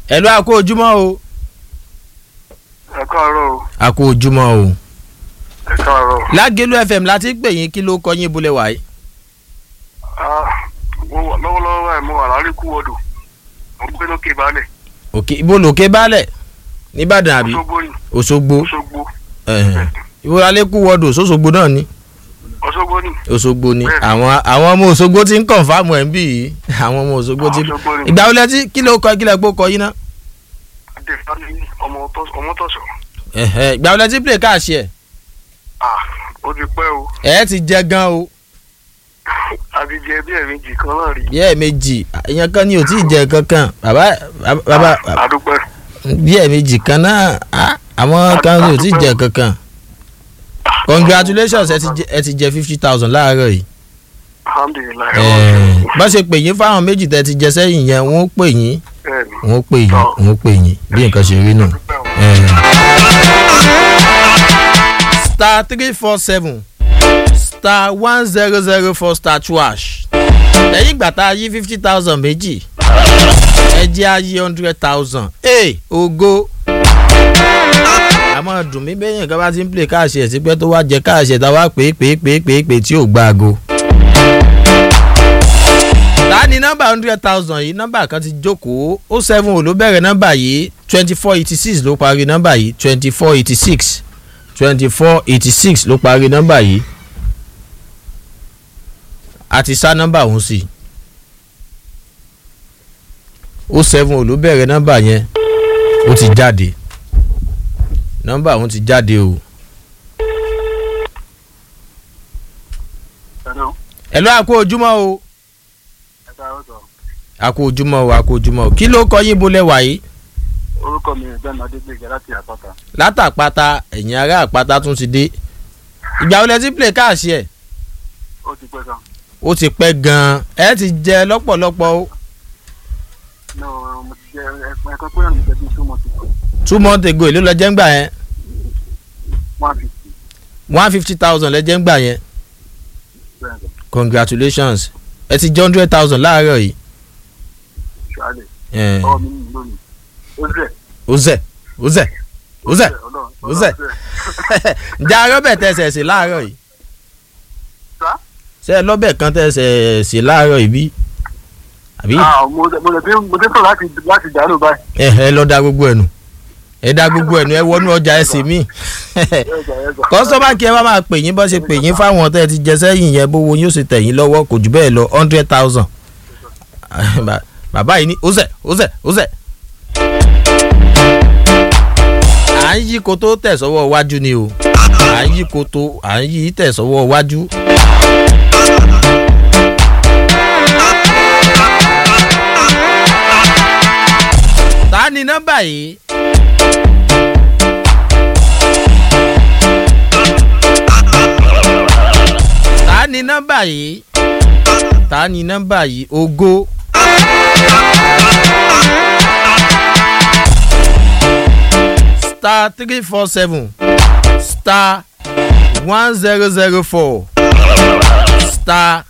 ẹ̀lú àkó ojúmọ́ o ẹ káàárọ̀ o àkó ojúmọ́ o ẹ káàárọ̀. lágẹ̀lú fm láti pè yín kí ló kọ yín ibùlẹ̀ wáyé Ah, mo wà lọ́wọ́lọ́wọ́ ẹ̀ mo wà láríkú wọ́dù mo gbé lókè balẹ̀ òkè ibo lòkè balẹ̀ nìbàdàn àbí Òṣogbo ni òṣogbo Òṣogbo ẹ̀hẹ̀n. ibo alẹ́kù wọ́dù sọ́sọ́gbó náà ni Òṣogbo ni òṣogbo ni Bẹ́ẹ̀ni. àwọn àwọn ọmọ òṣogbo ti ń kọ̀nfàmù ẹ̀ ń bì yìí àwọn ọmọ òṣogbo ti Òṣogbo ni ìgbà wọlé tí kí ló kọ kí lè gbó kọ yín náà adéfáni ọmọ Tọ́- ọmọ tọ̀sọ̀ ẹ̀hẹ̀n. ìgbà wọlé tí play káàṣì ẹ̀ ah ó ti pẹ́ o ẹ̀ ti jẹ gan o àti jẹ bí ẹ̀mejì kan náà rí bí ẹ̀ méjì ìyẹn kan ni ò tí ì jẹ kankan bàbá bàbá Ah, àdúpẹ́ bí ẹ̀ méjì kan náà á, àwọn kan ni ò tí ì jẹ kankan congratulations ẹ ti jẹ ẹ ti jẹ fifty thousand láàárọ̀ yìí alhamdulilayi Ẹ̀ẹ̀, bá ṣe pè yín fáwọn méjì tẹ́ ti jẹ sẹ́yìn yẹn wọ́n ó pè yín bẹ́ẹ̀ni wọ́n ó pè yín Tọ́. wọ́n ó pè yín bí nǹkan ṣe rí nù. àdúpẹ́ o. Ẹ̀ẹ̀. star three four seven star one zero zero four star two hash lẹ́yìn ìgbà tá a yí fifty thousand méjì ẹ jẹ́ a yí hundred thousand ee ogo àmọ́ dùn mí bẹ́ẹ̀ yẹn kan bá ti ń play káàṣì ẹ̀ sípẹ́ tó wá jẹ káàṣì ẹ̀ tá a wá pé pé pé pé pé tí ò gbáago. ta ni nọ́mbà hundred thousand yìí nọ́mbà kan ti jókòó ó seven ò ló bẹ̀rẹ̀ nọ́mbà yìí twenty four eighty six ló parí nọ́mbà yìí twenty four eighty six twenty four eighty six ló parí nọ́mbà yìí a ti sá nọ́mbà ọ̀hún sí i ó seven ò ló bẹ̀rẹ̀ nọ́mbà yẹn ó ti jáde nọ́mbà ọ̀hún ti jáde o Hello. ẹ lọ́ àkó ojúmọ́ o ẹ káàárọ̀ sọ àkó ojúmọ́ o àkó ojúmọ́ o kí ló kọ yín bolẹ̀ wáyé orúkọ mi ẹgbẹ́ adégbèjà láti àpáta látàpáta ẹ̀yìn ará àpáta tún ti dé ìgbà wo lẹ ti play káàṣì ẹ̀ ó ti pẹ́ gan ó ti pẹ́ gan-an ẹ ti jẹ lọ́pọ̀lọpọ̀ o no mo ti jẹ ẹ̀kan pé ọ̀nà ìjẹ́bí two months ago two months ago èló lọ jẹ́ ń gbà yẹn one fifty one fifty thousand lẹ jẹ́ ń gbà yẹn bẹ́ẹ̀ gan congratulations ẹ ti jẹ́ hundred thousand láàárọ̀ yìí ṣáálẹ̀ ẹ̀, ọwọ́ mi nìyí lónìí ó zẹ̀ ó zẹ̀ ó zẹ̀ ó zẹ̀ ọlọ́run ó zẹ̀. ǹjẹ́ arọ́bẹ̀ tẹ̀sẹ̀ sí láàárọ̀ yìí Sá? ṣé ẹ lọ́bẹ̀ kan tẹ̀sẹ̀ sí láàárọ̀ yìí bí àbí ah mo mo lè fi mo dé sọ láti láti dànù báyìí ẹ ẹ lọ da gbogbo ẹnu ẹ da gbogbo ẹnu ẹ wọnú ọjà ẹ sì mí ẹ̀gbà ẹ̀gbà kọ́sọ́mà kí ẹ bá máa pè yín bọ́ ṣe pè yín fáwọn tẹ́ ẹ ti jẹ sẹ́yìn yẹn bówó yóò ṣe tẹ̀ yín lọ́wọ́ kò jù bẹ́ẹ̀ lọ hundred thousand bàbá yìí ní ó zẹ̀ ó zẹ̀ ó zẹ̀. à ń yí koto tẹ̀ sọ́wọ́ iwájú ni o à ń yí koto à ń yí tẹ̀ sọ́wọ́ iwájú. ta ni nọ́mbà yìí. ta ni nọ́mbà yìí ta ni nọ́mbà yìí ògo. star three four seven star one zero zero four star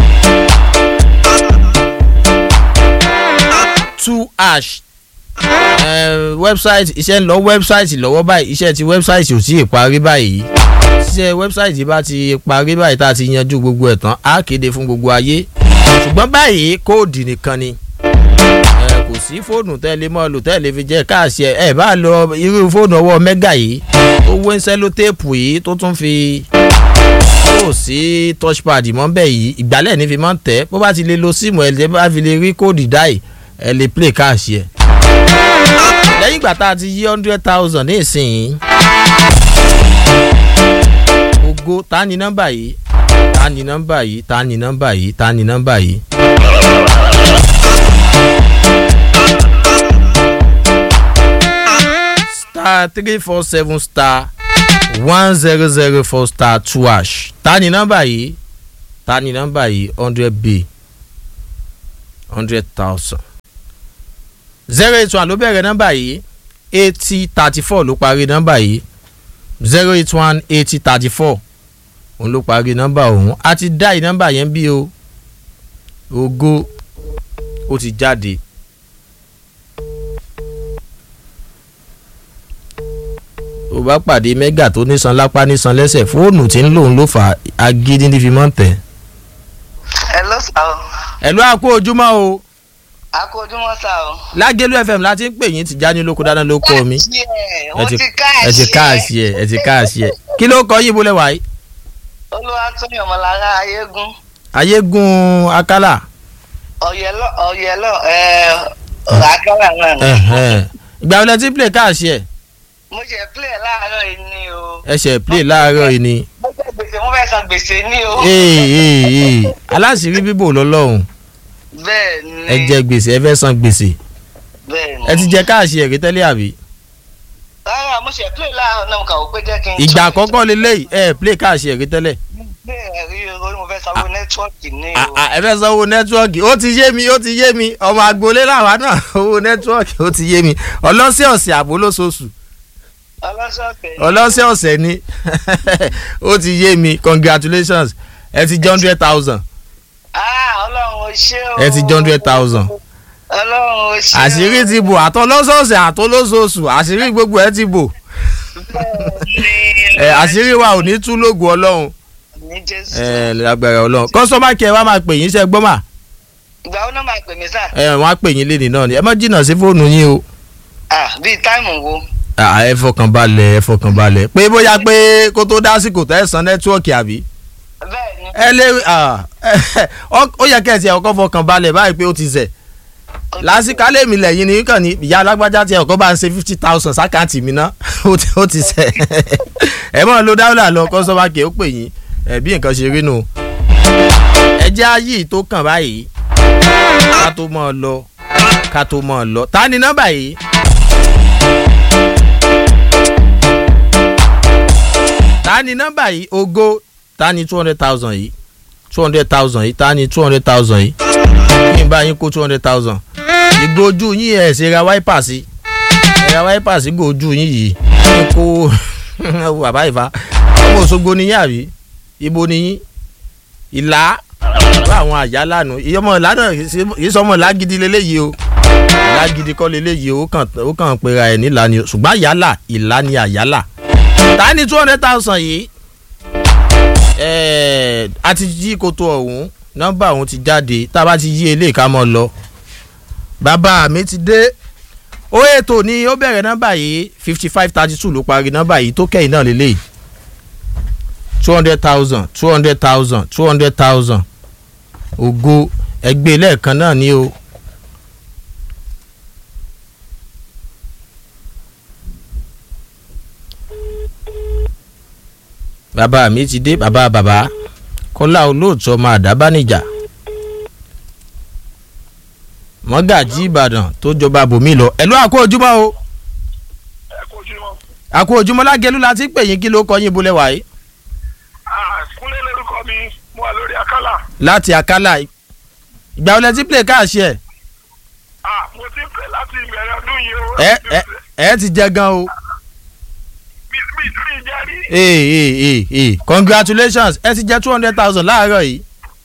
two hash wẹ́bsáìtì iṣẹ́ ń lọ wẹ́bsáìtì lọ́wọ́ báyìí iṣẹ́ ti wẹ́bsáìtì ò tí ì parí báyìí iṣẹ́ wẹ́bsáìtì bá ti parí báyìí tá a ti yanjú gbogbo ẹ̀ tán á kéde fún gbogbo ayé ṣùgbọ́n báyìí kóòdì nìkan ni ẹ kò sí fóònù tẹ́lẹ̀ mọ́ lò tẹ́lẹ̀ fi jẹ́ káàṣì ẹ̀ ẹ̀ bá lọ irú fóònù ọwọ́ mẹ́gà yìí tó wé ń sẹ́lótéèpù yìí tó tún fi kò sí touchpad mọ́ bẹ́ẹ̀ yìí ìgbálẹ̀ ní fi máa ń tẹ̀ bó bá ti lè lo síìmù ẹ̀ lè bá fi lè rí kóòdì dáì ẹ̀ lè play káàṣì ẹ̀ lẹ́yìn ìgbà tá a ti yí hundred thousand ní ìsìn ògo ta ni nọ́mbà yìí ta ni nọ́mbà yìí ta ni nọ́mbà yìí ta ni nọ́mbà yìí. star three four seven star one zero zero four star two hash ta ni nọ́mbà yìí ta ni nọ́mbà yìí hundred b hundred thousand zero eight one ló bẹ̀rẹ̀ nọ́mbà yìí eighty thirty four ló parí nọ́mbà yìí zero eight one eighty thirty four òun ló parí nọ́mbà ọ̀hún a ti dá yìí nọ́mbà yẹn bí o ògo ó ti jáde tó bá pàdé mẹ́gà tó nísan lápá nísan lẹ́sẹ̀ fóònù tí ń lòun ló fà á agídí ní fi mọ́ ń tẹ̀. hello sir o ẹ̀lú àkó ojúmọ́ o a kú ojúmọ́ sir o. lágẹ̀lú fm láti ń pè yín Tìjání lóko dáná ló kọ́ mi Yeah, ẹ wọ́n ti ti ẹ ti káàsì ẹ ẹ ti káàsì ẹ kí ló kọ yín bolẹ̀ wáyé olúwa tóyìn ọmọlára ayégún ayégun akálà ọ̀yẹ́lọ́ ọ̀yẹ́lọ́ ẹ̀ àkàrà náà ni. ẹ̀hẹ́n. ìgbà wọlé tí play káàsì ẹ mo ṣe play láàárọ̀ yìí ni o. ẹsẹ̀ play láàárọ̀ yìí ni mo fẹ́ gbèsè mo fẹ́ san gbèsè ni o. ee ee ee aláṣìírí bíbò lọ́lọ́run bẹ́ẹ̀ ni ẹ jẹ gbèsè ẹ fẹ́ san gbèsè bẹ́ẹ̀ ni. ẹ ti jẹ káàsì ẹ rí tẹ́lẹ̀ àbí rárá mo ṣe play láàárọ̀ náà mo kà ó pé jẹ́ kí n. ìgbà àkọ́kọ́ lélẹ́yìí ẹ play káàsì ẹ rí tẹ́lẹ̀ bẹ́ẹ̀ rí o mo fẹ́ sanwó nẹ́tíwọ́ọ̀kì ni À- o. à, ẹ fẹ́ sanwó nẹ́tíwọ́ọ̀kì ó ti yé mi ó ti yé mi ọmọ agboolé làwa náà owó nẹ́tíwọ́ọ̀kì ó ti yé mi ọlọ́sẹ̀ ọ̀sẹ̀ àbó lóṣooṣù ọlọ́sọ̀ọ̀sẹ̀ ni. ọlọ́sẹ̀ ọ̀sẹ̀ ni ó ti yé mi congratulations ẹ ti jẹ́ hundred thousand ah ọlọ́run ò ṣe o. ẹ ti jẹ́ hundred thousand ọlọ́run ò ṣe o. àṣírí ti bò àtọ́ lọ́sọ̀ọ̀sẹ̀ àtọ́ lóṣooṣù àṣírí gbogbo ẹ ti bò ẹ àṣírí wa ò ní tú lóògùn ọlọ́run ní jésù. ẹ lágbára ọlọ́run kọ́sọ́mà kí ẹ wá máa pè yín iṣẹ́ gbọ́mà ìgbà wo ló máa pè mí sá. ẹ wọ́n á pè yín lénìí náà ni ẹ má jìnnà sí fóònù yín o. ah bíi táìmù wo. Ah, ẹ fọkàn balẹ̀ ẹ fọkàn balẹ̀ pé bóyá pé kó tó dásìkò tẹ́ ẹ san nẹ́tíwọ́ọ̀kì àbí. bẹ́ẹ̀ ni. ẹ lé ah, ọ- ó yẹ kẹ́ ẹ ti ọkọ̀ fọkàn balẹ̀ báyìí pé ó ti zẹ̀. lásìkò alẹ́ mi lẹ́yìn ní kàn ní ìyá alágbájá tí ọkọ̀ bá ń ṣe fifty thousand sákàǹtì mi ná ó ti- ó ti zẹ̀. ẹ mọ̀ ló dáwọ́lá lọ kọ́sọ́mà kì í ó pè yín ẹ bí nǹkan ṣe rí nù. ẹ jẹ́ ayé tó kàn báyìí ká tó mọ̀ ọ lọ ká tó mọ̀ ọ lọ ta ni nọ́mbà yìí. ta ni nọ́mbà yìí ogo ta ni two hundred thousand yìí two hundred thousand yìí ta ni two hundred thousand yìí kí n bá yín kó two hundred thousand ìgò ojú yín ẹ̀ ṣe ra wáípà sí ẹ̀ ra wáípà sí ìgò ojú yín yìí kí n kó wo bàbá ìfà ọmọ Òṣogbo ni yín àbí ibo ni yín ìlà bá àwọn àyà lánàá ìyọmọ ìlà náà yìí sọmọ ìlà gidi leléyìí o ìlà gidi kọ́ leléyìí o ó kàn ó kàn pera ẹ̀ nílà ni o ṣùgbọ́n àyálà ìlà ni àyálà ta ni two hundred thousand yìí ẹ̀ẹ́ a ti yí koto ọ̀hún nọ́mbà ọ̀hún ti jáde tá a bá ti yí eléyìí ká mọ́ lọ bàbá mi ti dé ó ètò ni ó bẹ̀rẹ̀ nọ́mbà yìí fifty five thirty two ló parí nọ́mbà yìí tó kẹ́yìn náà lélẹ́yìí two hundred thousand two hundred thousand two hundred thousand ògo ẹgbẹ́ lẹ́ẹ̀kan náà ni o. bàbá mi ti dé bàbá bàbá kọ́lá olóòtú ọmọ àdábánijà mọ́gàjí ìbàdàn tó jọba bòmí lọ ẹ̀lú àkó ojúmọ́ o ẹ kú ojúmọ́. àkó ojúmọ́ lágẹ̀lú la ti ń pè yín kí ló kọ yín bolẹ̀ wáyé Ah, kúnlé lórúkọ mi mo wà lórí akálà. láti àkálà ìgbà wọlé tí play káàṣì ẹ̀ Ah, mo ti pè láti ìbẹ̀rẹ̀ ọdún yìí o. ẹ ẹ ẹ ti jẹ gan o mi mi mi jẹ́ rí. ee ee ee ee congratulations ẹ ti jẹ two hundred thousand láàárọ̀ yìí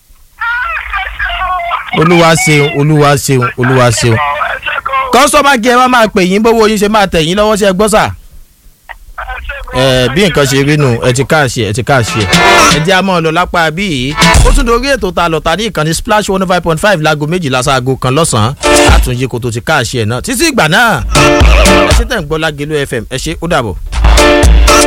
olúwa ṣeun olúwa ṣeun olúwa ṣeun ẹ ṣe kọ́. kọ́sọ́mà kí ẹ wá máa pè yín bówó yín ṣe máa tẹ̀ yín lọ́wọ́ sí ẹ gbọ́ sà. ẹ ṣe kọ́. ẹ bí nǹkan ṣe rí nù ẹ ti káàṣì ẹ ti káàṣì ẹ ẹ jẹ́ àmọ́ lọ lápá bí yìí ó tún dorí ètò ta lọ́ta ní ìkànnì splash one five point five láago méjìlá sáago kan lọ́sàn-án àtúnjẹ kò tó ti káàṣì ẹ náà títí ìgbà náà ẹ ṣe tẹ̀ ń gbọ́ lágẹ̀lú fm ẹ ṣe ó dàbọ̀.